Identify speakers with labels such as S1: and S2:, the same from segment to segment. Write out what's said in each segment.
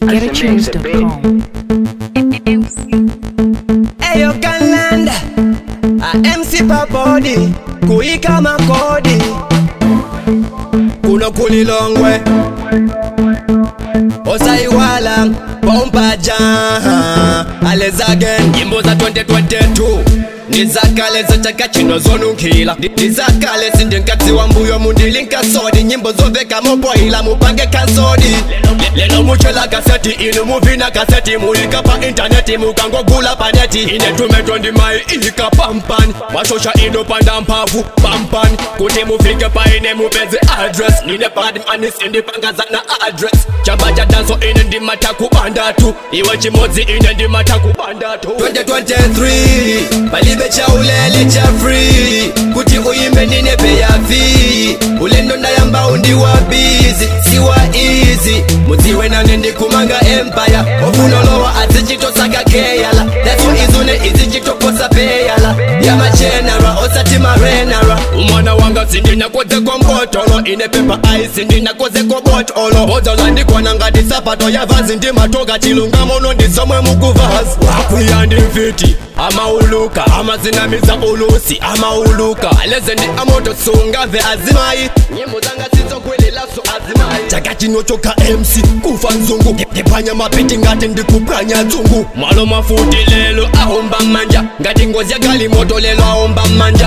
S1: getatunes.com.
S2: Eyo Canland a MC Papodi kuika makodi kuno kulilongwe osaiwala pompaja alezagen nyimbo za 2022 ndizakale zataka chino zonunkhila ndizakale sindinkatsi wa mbuyo mundilinkasodi nyimbo zoveka mopoila mupange kansodi lelo muchela kaseti inu muvina kaseti muika pa intaneti mukangogula paneti ine tumetwa ndimayi ika pampani mashosha ino panda mphamvu pampani kuti mufike paine mupeze address nine badmani sindipangazana na address chamba cha danso ine ndimata kubandatu iwe chimodzi ine ndimata kubandatu 2023 palibe cha ulele cha free kuti uyimbe nine beyavi ulendo ndayamba undiwa bizi siwa easy mudziwe nane ndikumanga empire ofunolowa azichitosaka keyala datso izune izichitoposa peyala yamachenara osati marenara umwana wanga sindinakozeko mbotolo ine pepa ai sindinakozeko botolo bodzola ndikwana ngati sapato yavazi ndimatoka chilungamono ndisomwe mukuvazi wakwiya ndimfiti amauluka amazinamiza ulusi amauluka leze ndi amoto sungave azimayi nyimbo zanga sizokwelelaso azimayi chaka chinochoka mc kufa nzungu ndiphwanya mapiti ngati ndikuphwanya dzungu malo mafuti lelo ahomba manja ngati ngozi yakali moto lelo ahomba manja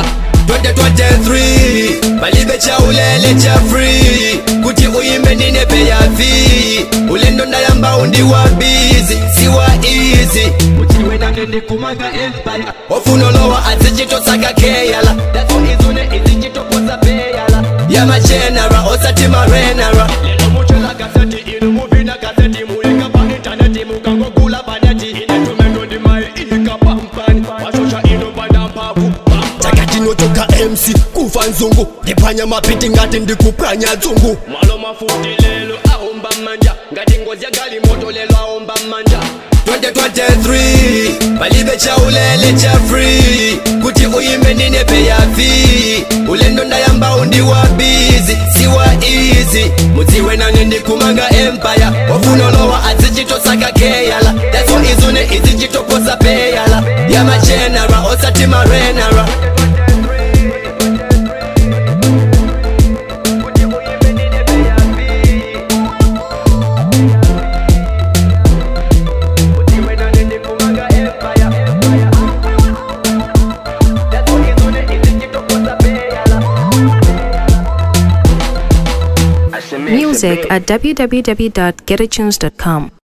S2: 2023 palibe cha ulele cha free kuti uyimbe ndine beyavi ulendo ndayamba undiwa bizi siwa easy mutiwe nane ndikumanga empire ofunolowa azichitosaka keyala datso izune izichitoposa peyala yamachenara osati marenara lelo muchola kaseti inu muvina kaseti muika pa intaneti mukangogula paneti ine tumendo ndimayi ika pampani mashosha ino panda mphamvu chaka chinochoka mc kufa nzungu ndiphwanya mapiti ngati ndikuphwanya dzungu malo mafuti lelo ahomba manja ngati ngozi yagali moto lelo ahomba manja 2023 palibe cha ulele cha free kuti uyimbe ndine beyavi ulendo ndayamba undiwa bizi siwa easy mudziwe nane ndikumanga empire ofunolowa azichitosaka keyala datso izune izichitoposa peyala yamachenara osati marenara
S1: Music at www.getatunes.com.